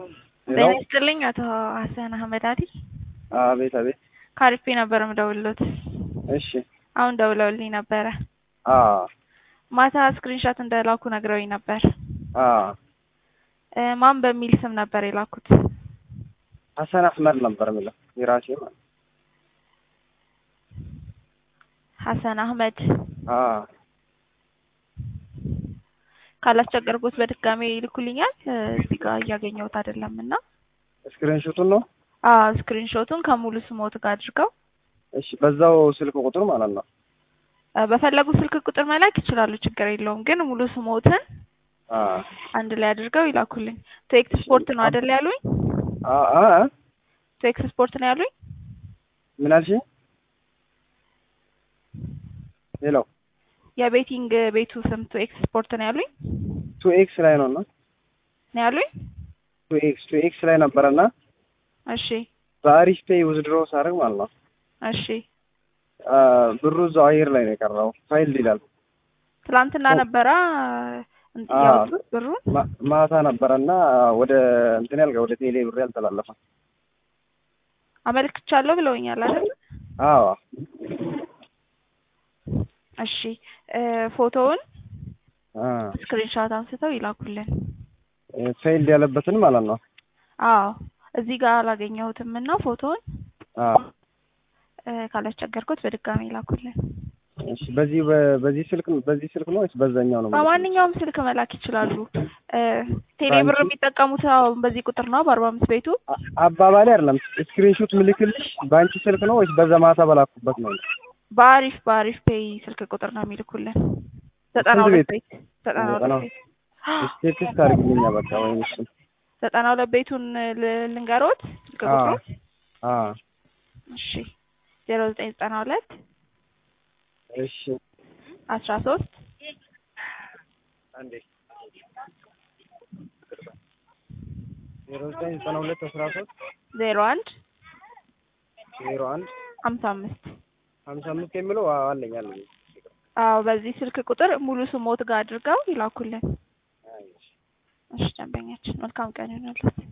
ጤና ይስጥልኝ አቶ ሀሰን አህመድ አሊ። አቤት አቤት። ካሪፌ ነበር የምደውልሎት። እሺ አሁን ደውለውልኝ ነበረ። አ ማታ ስክሪንሻት እንደላኩ ነግረውኝ ነበር። አ እ ማን በሚል ስም ነበር የላኩት? ሀሰን አህመድ ነበር የሚለው የራሴ ማለት ሀሰን አህመድ። አ ካላስቸገርኩት በድጋሜ ይልኩልኛል። እ እዚህ ጋር እያገኘሁት አይደለም እና ስክሪንሾቱን ነው። አ ስክሪንሾቱን ከሙሉ ስሞት ጋር አድርገው እሺ በዛው ስልክ ቁጥር ማለት ነው። እ በፈለጉ ስልክ ቁጥር መላክ ይችላሉ፣ ችግር የለውም። ግን ሙሉ ስሞትን አ አንድ ላይ አድርገው ይላኩልኝ። ቱ ኤክስፖርት ነው አይደል ያሉኝ? አ አ ቱ ኤክስፖርት ነው ያሉኝ? ምን አልሽኝ? ሄሎ የቤቲንግ ቤቱ ስም ቱ ኤክስፖርት ነው ያሉኝ? ቱ ኤክስ ላይ ነው እና ነው ያሉኝ? ቱ ኤክስ ቱ ኤክስ ላይ ነበረና እሺ በአሪፍ ፔይ ውዝድሮ ሳደርግ ማለት ነው እሺ። አ ብሩ እዛው አየር ላይ ነው የቀረው። ፋይል ይላል ትላንትና ነበራ አ ያወጡት ብሩን። ማ- ማታ ነበረና ወደ እንትን ያልጋ ወደ ቴሌ ብር ያልተላለፈ አመልክቻለሁ ብለውኛል አይደል? አዎ እሺ እ ፎቶውን አ ስክሪንሻት አንስተው ይላኩልን። ፌይልድ ያለበትን ማለት ነው። አዎ እዚህ ጋር አላገኘሁትም እና ፎቶውን አ እ ካላስቸገርኩት በድጋሚ ይላኩልን። እሺ በዚህ በ- በዚህ ስልክ በዚህ ስልክ ነው ወይስ በዛኛው ነው? የምልከው? በማንኛውም ስልክ መላክ ይችላሉ። እ ቴሌ ብር ባንኪ? የሚጠቀሙት አሁን በዚህ ቁጥር ነው በአርባ አምስት ቤቱ አ- አባባሌ አይደለም። ስክሪንሾት ምልክልሽ በአንቺ ስልክ ነው ወይስ በዛ ማታ በላኩበት ነው? በአሪፍ በአሪፍ ፔይ ስልክ ቁጥር ነው የሚልኩልን። ዘጠና ስንት ሁለት ቤት? ቤት ዘጠና ዘጠና ሁለት ቤት ቴክስት አድርግልኛ በቃ ወይም እሱ ዘጠና ሁለት ቤቱን ል- ልንገሮት ስልክ አ ቁጥሩ አ እሺ ዜሮ ዘጠኝ ዘጠና ሁለት እሺ አስራ ሶስት አንዴ ዜሮ ዘጠኝ ዘጠና ሁለት አስራ ሶስት ዜሮ አንድ ዜሮ አንድ ሀምሳ አምስት ሀምሳ አምስት የሚለው አለኝ አለኝ። አዎ በዚህ ስልክ ቁጥር ሙሉ ስሞት ጋር አድርገው ይላኩልን። እሺ ደንበኛችን መልካም ቀን ይሆናለት።